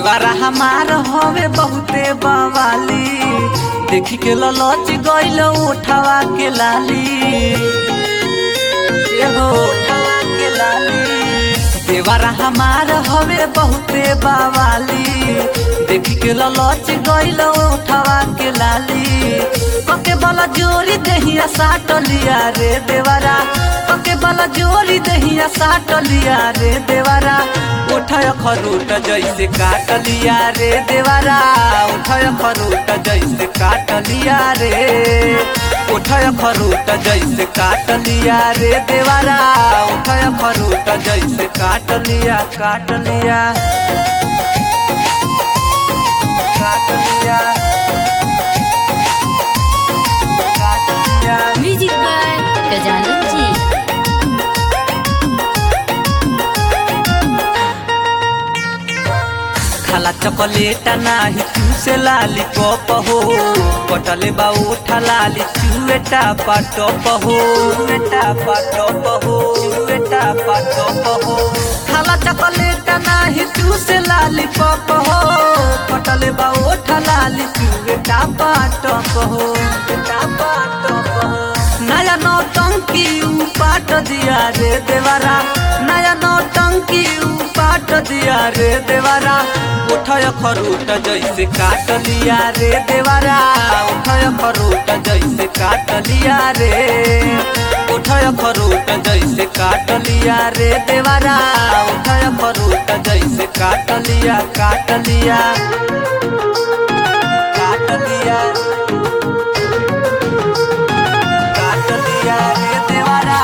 देवारा हमार हवे बहुते बवाली देख के ललच गइल उठावा के लाली एहो उठावा के लाली देवारा हमार हवे बहुते बवाली देख के ललच गइल उठावा के लाली पके वाला जोरी दहिया साट लिया रे देवारा पके वाला जोरी दहिया साट लिया रे देवारा उठाय खरूट जैसे काट लिया रे देवारा उठाय खरूट जैसे काट लिया रे उठाय खरूट जैसे काट लिया रे देवारा उठाय खरूट जैसे काट लिया काट लिया काट लिया काट लिया म्यूजिक बाय गजानन जी खाला चॉकलेट नाही चूसे लाली पप हो कटले बा उठा लाली चुएटा पाटप हो चुएटा पाटप हो चुएटा पाटप हो खाला चॉकलेट नाही चूसे लाली पप हो कटले बा उठा लाली चुएटा पाटप हो चुएटा पाटप हो नया नौटंकी ऊ पाट दिया रे देवारा नया नौटंकी ऊ पाट दिया रे देवारा उठय खरूट जैसे काट लिया रे देवारा उठय खरूट जैसे काट लिया रे उठय खरूट जैसे काट लिया रे देवारा उठय खरूट जैसे काट लिया काट लिया काट लिया काट लिया रे देवारा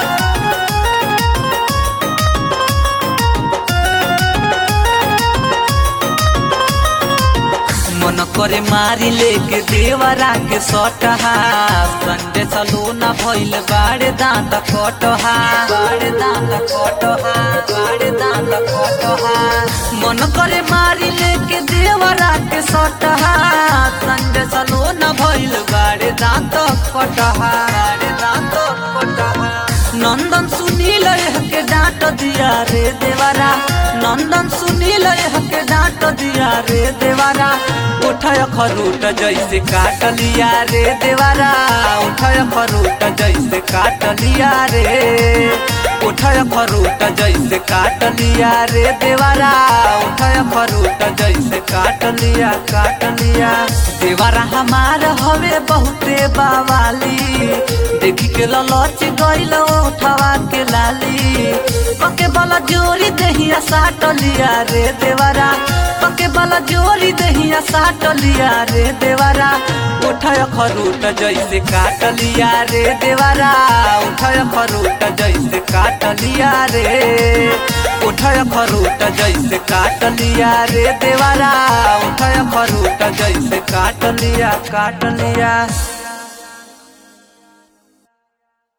मन करे मारी लेके देवरा के सटहा संडे सलूना भइल बाड़े दांत कटहा बाड़े दांत कटहा बाड़े दांत कटहा मन करे मारी लेके देवरा के सटहा संडे सलूना भइल बाड़े दांत कटहा बाड़े दांत कटहा नंदन सुनील के डांट दिया रे देवारा नंदन सुनील के डांट दिया रे देवारा उठय खरूट जैसे काट लिया रे देवारा उठय खरूट जैसे काट लिया रे उठय खरूट जैसे काट लिया रे देवारा उठय खरूट जैसे काट लिया काट लिया देवारा हमार हवे बहुते बावाली देखी के ललच गइल उठावा के लाली पके वाला जोरी दहिया साट लिया रे देवारा पके वाला जोरी दहिया साट लिया रे देवारा उठय खरूट जैसे काट लिया रे देवारा उठय खरूट जैसे काट लिया रे उठय खरूट जैसे काट लिया रे देवारा उठय खरूट जैसे काट लिया काट लिया